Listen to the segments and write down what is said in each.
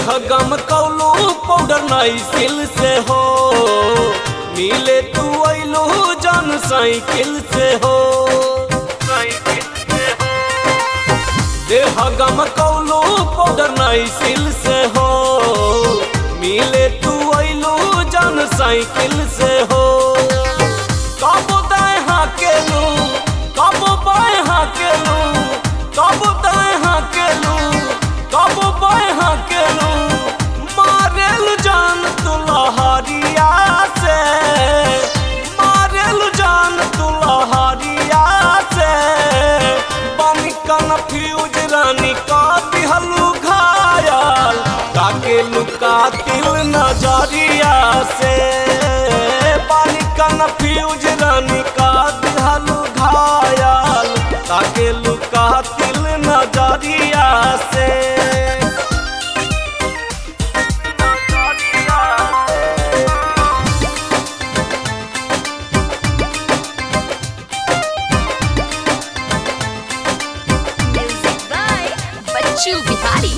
देह गम कौलू पाउडर नाई सिल से हो मिले तू अइलू जन साइकिल से हो साइकिल से हो देह गम कौलू पाउडर नाई सिल से हो मिले तू अइलू जन साइकिल से हो कबो दाएं हाकेलू कबो बाएं हाकेलू कबो दाएं हाकेलू कबो बाएं हाकेलू मारेल जान तू लहरिया से मारेल जान तू लहरिया से बन कन्फ्यूज रानी का दिहलू घायल काके लुका तिल नजरिया से पानी कन्फ्यूज रानी का दिहलू घायल काके लुका तिल नजरिया से Music by Bachchu Bihari.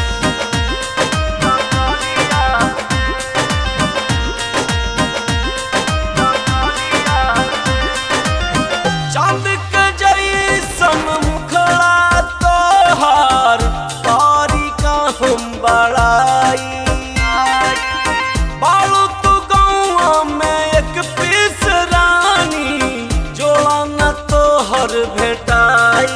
चांद के जैसन मुखड़ा तोहार तारी का हम बड़ाई बालू तू गौआ में एक पीस रानी जोड़ा न तोहर भेटाई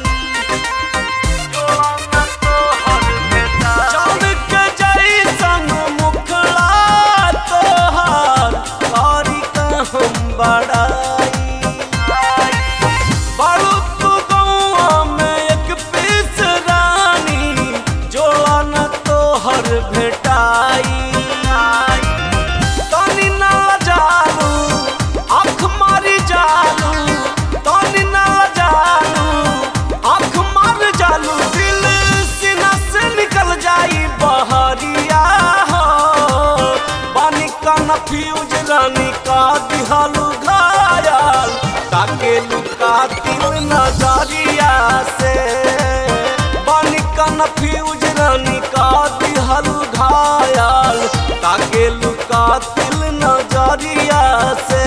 जोड़ा न तोहर भेटाई चांद के जैसन मुखड़ा तोहार तारी का हम बड़ाई बालू तू गौआ में एक पीस रानी जोड़ा न तोहर भेटाई तनी ना जालू आँख मारी जालू तनी ना जालू आँख मार जालू दिल सीना से निकल जाई बहरिया हो पानी का नफ्यूज रानी का दिहालू घायल ताके लुका तिल नजरिया से पानी का नफ्यूज रानी का दिहालू घायल ताके लुका तिल नजरिया से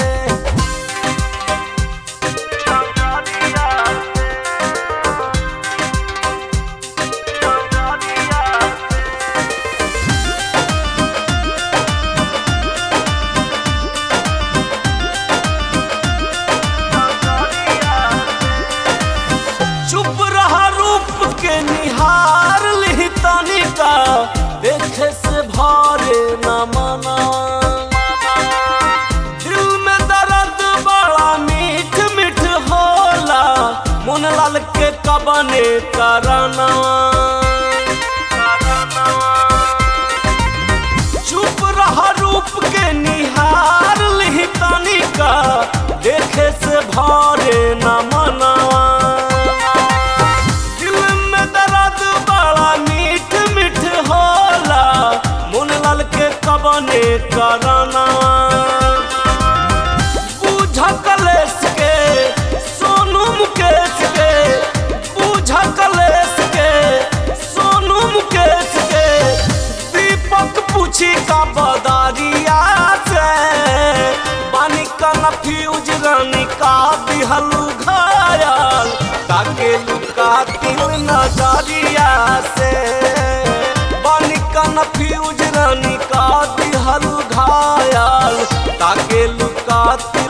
चुप रहा रूप के निहार ली तनिका देखे से भारे न मना दिल में दर्द बड़ा मीठ मीठ होला मन लाल के कबने करना चुप रहा रूप के निहार ली तनिका देखे से भारे न मनावा दिल में दर्द बड़ा मीठ मीठ होला मुन लाल के कबने करना बूझ कलेस के सोनू मुकेश के बूझ कलेस के सोनू मुकेश के दीपक पूछी का बदारिया से पानी का नफ्यूज रानी का दिहलू घायल ताके लुका तिल नजरिया से पानी का नफ्यूज रानी का दिहलू घायल ताके लुका तिल